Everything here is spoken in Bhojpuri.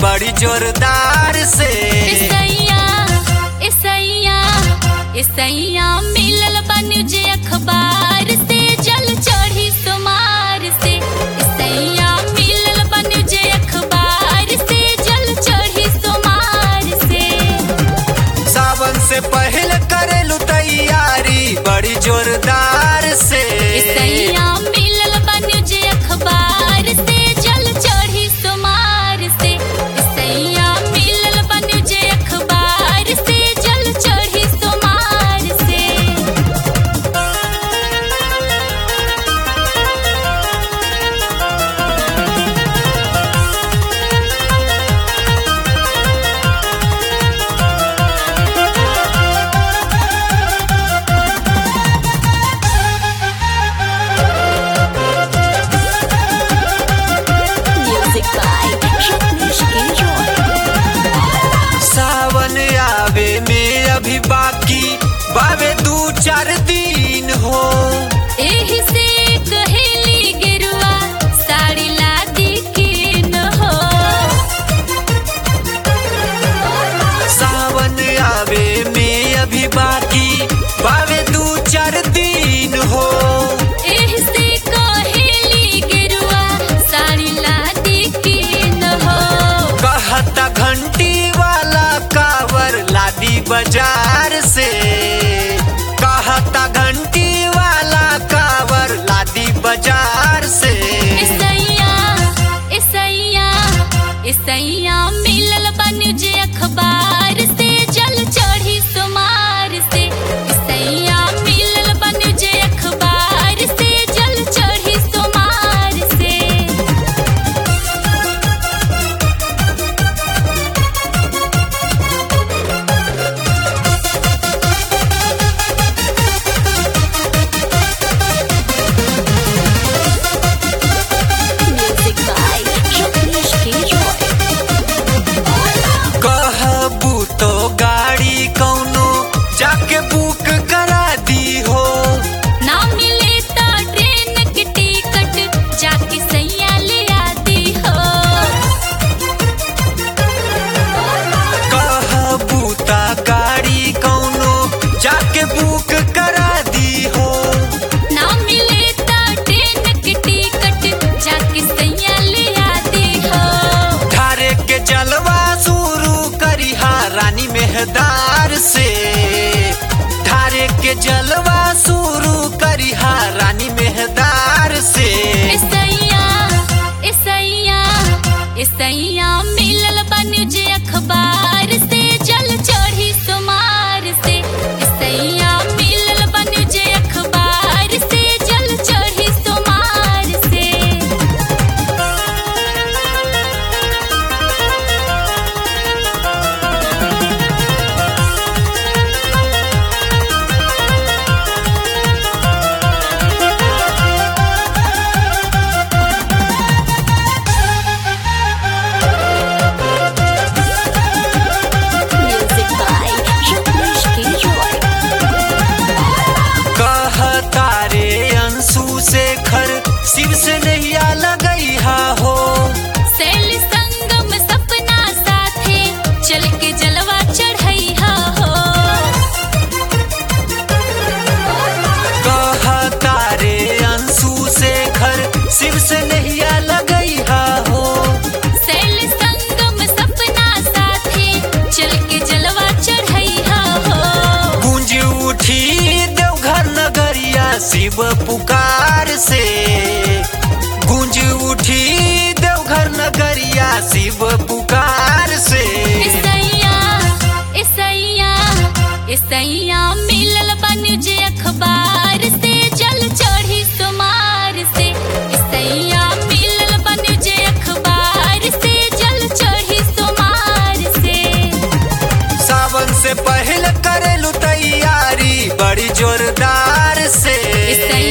बड़ी जोरदार से ईसैया ईसैया ईसैया मिलल बन जे अखबार से जल चढ़ी सुमार से ईसैया मिलल बन जे अखबार से जल चढ़ी सुमार से सावन से पहले करेलू तैयारी बड़ी जोरदार से ईसैया मिलल बन जे अखबार से जल चढ़ी सुमार से ईसैया मिलल बन जे अखबार से जल चढ़ी सुमार से Music by Rajneesh Giroy. सावन आवे में अभी बाकी बावे दू चार दिन हो एही से कहेली गेरुआ साड़ी लादी के न हो सावन आवे में अभी बाकी बावे दू चार दिन हो एही से कहेली गेरुआ साड़ी लादी के न हो कहता घंटी वाला कावर लादी बाजार से कहता घंटी वाला कावर लादी बाजार से ईसैया ईसैया ईसैया मिलल बन जे अखबार से जल चढ़ी सुमार से ईसैया मिलल बन जे अखबार से जल चढ़ी सुमार से Music by Rajneesh Giroy. कहबू तो गाड़ी कौनो जाके बुक करा दी हो ना मिले तो ट्रेन की टिकट जाके सैया ले आती हो कहबू ता गाड़ी कौनो जाके बुक करा दी हो ना मिले तो ट्रेन की टिकट जाके सैया ले आती हो धारे के जलवा शुरू करिहा रानी मेहदार से धारे के जलवा शुरू करिहा रानी मेहदार से ईसैया ईसैया ईसैया मिलल बन जे अखबार से जल चढ़ी सुमार से ईसैया मिलल बन जे अखबार से जल चढ़ी सुमार से Music by Rajneesh Giroy. कहता रे अंशु से खर शिव से नैया लगैहा हो सैल संगम सपना साथे चल के जलवा चढ़ैहा हो कहता रे अंशु से खर शिव से नैया लगैहा हो सैल संगम सपना साथे चल के जलवा चढ़ैहा हो गूंज उठी देवघर नगरिया शिव पुकार से गूंज उठी देवघर नगरिया शिव पुकार से ईसैया ईसैया ईसैया मिलल बन जे अखबार से जल चढ़ी सुमार से ईसैया मिलल बन जे अखबार से जल चढ़ी सुमार से सावन से पहले करेलू तैयारी बड़ी जोरदार से ईसैया